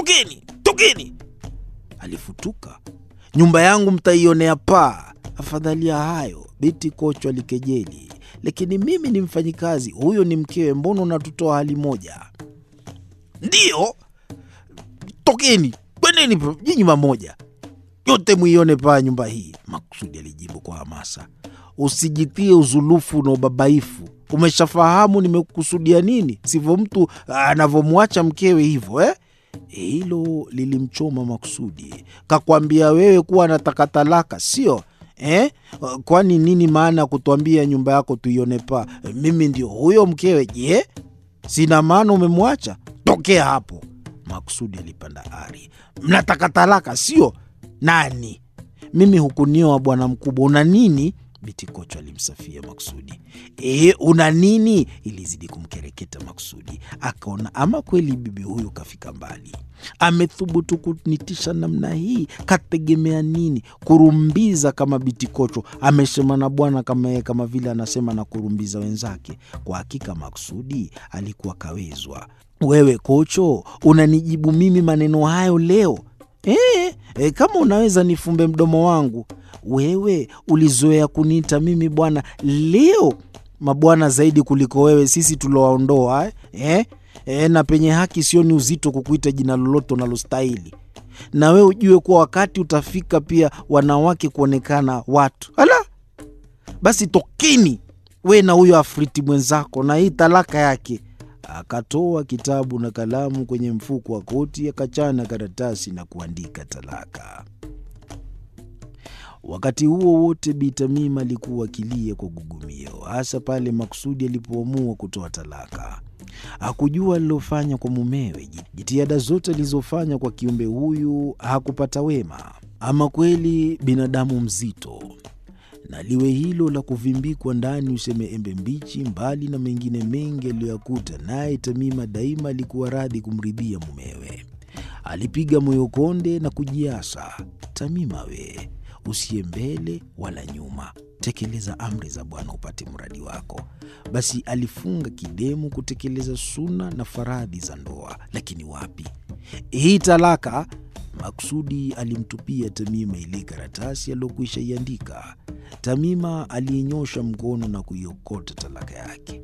tokeni, tokeni! Alifutuka. Nyumba yangu mtaionea paa. Afadhali ya hayo, binti Kocho alikejeli. Lakini mimi ni mfanyikazi, huyo ni mkewe, mbona unatutoa hali moja? Ndiyo, tokeni, kweneni nyinyi mamoja, yote mwione paa nyumba hii, Maksudi alijibu kwa hamasa. Usijitie uzulufu na ubabaifu. Umeshafahamu nimekusudia nini, sivyo mtu anavyomwacha mkewe hivyo eh? Hilo lilimchoma Maksudi. Kakwambia wewe kuwa anataka talaka, sio eh? Kwani nini maana ya kutuambia nyumba yako tuione paa? Mimi ndio huyo mkewe. Je, sina maana umemwacha? Tokea hapo! Maksudi alipanda ari. Mnataka talaka, sio? Nani? Mimi hukunioa bwana mkubwa, una nini? Biti Kocho alimsafia Maksudi. E, una nini? Ilizidi kumkereketa Maksudi. Akaona ama kweli bibi huyu kafika mbali, amethubutu kunitisha namna hii. Kategemea nini? Kurumbiza kama Biti Kocho amesema na bwana kama yeye, kama vile anasema na kurumbiza wenzake. Kwa hakika Maksudi alikuwa kawezwa. Wewe Kocho unanijibu mimi maneno hayo leo? E, e, kama unaweza nifumbe mdomo wangu. Wewe ulizoea kuniita mimi bwana, leo mabwana zaidi kuliko wewe, sisi tulowaondoa eh? E, na penye haki sioni uzito kukuita jina lolote unalostahili, na wewe ujue kuwa wakati utafika pia wanawake kuonekana watu. Ala, basi tokeni we na huyo afriti mwenzako na hii talaka yake. Akatoa kitabu na kalamu kwenye mfuko wa koti, akachana karatasi na kuandika talaka. Wakati huo wote Bi Tamima alikuwa akilia kwa gugumio, hasa pale Maksudi alipoamua kutoa talaka. Hakujua alilofanya kwa mumewe. Jitihada zote alizofanya kwa kiumbe huyu hakupata wema. Ama kweli binadamu mzito, na liwe hilo la kuvimbikwa ndani useme embe mbichi, mbali na mengine mengi aliyoyakuta. Naye Tamima daima alikuwa radhi kumridhia mumewe. Alipiga moyo konde na kujiasa, Tamima we usiye mbele wala nyuma, tekeleza amri za Bwana upate mradi wako. Basi alifunga kidemu kutekeleza suna na faradhi za ndoa. Lakini wapi, hii talaka! Maksudi alimtupia Tamima ile karatasi aliyokwisha iandika. Tamima aliinyosha mkono na kuiokota talaka yake.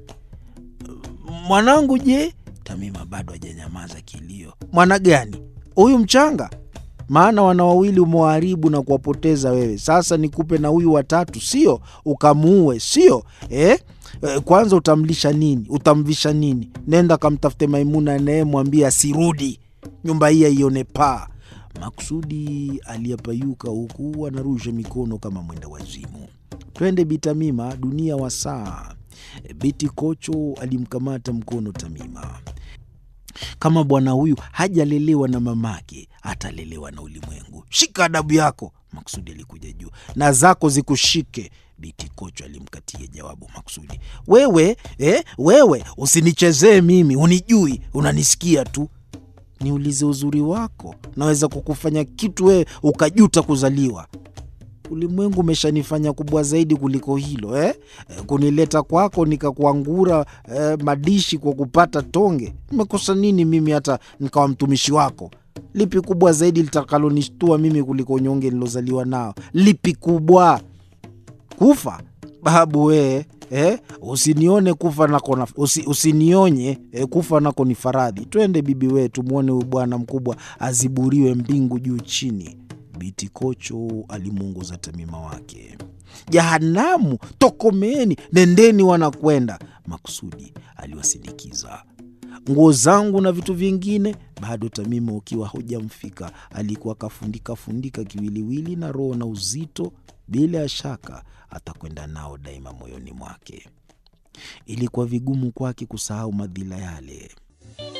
Mwanangu je? Tamima bado hajanyamaza kilio. Mwana gani huyu mchanga? maana wana wawili umewaharibu na kuwapoteza wewe. Sasa nikupe na huyu watatu, sio ukamuue, sio eh? E, kwanza utamlisha nini? Utamvisha nini? Nenda kamtafute Maimuna naye mwambie asirudi nyumba hii aione paa. Maksudi aliyapayuka huku anarusha mikono kama mwenda wazimu. Twende Bitamima, dunia wa saa. Biti Kocho alimkamata mkono Tamima. Kama bwana huyu hajalelewa na mamake, atalelewa na ulimwengu. Shika adabu yako. Maksudi alikuja juu. Na zako zikushike. Biti Kocho alimkatia jawabu Maksudi. Wewe eh, wewe usinichezee mimi, unijui, unanisikia tu. Niulize uzuri wako, naweza kukufanya kitu wewe ukajuta kuzaliwa. Ulimwengu umeshanifanya kubwa zaidi kuliko hilo eh? Kunileta kwako nikakuangura eh, madishi kwa kupata tonge. Nimekosa nini mimi hata nikawa mtumishi wako? Lipi kubwa zaidi litakalonishtua mimi kuliko unyonge nilozaliwa nao? Lipi kubwa? Kufa babu wee eh? Usinione kufa nako na, usi, usinionye eh, kufa nako ni faradhi. Twende bibi wee, tumwone huyu bwana mkubwa aziburiwe mbingu juu chini. Biti Kocho alimuongoza Tamima wake. Jahanamu, tokomeni, nendeni wanakwenda. Maksudi aliwasindikiza. Nguo zangu na vitu vingine bado. Tamima ukiwa hujamfika, alikuwa akafundika fundika kiwiliwili na roho na uzito, bila ya shaka atakwenda nao daima moyoni mwake. Ilikuwa vigumu kwake kusahau madhila yale.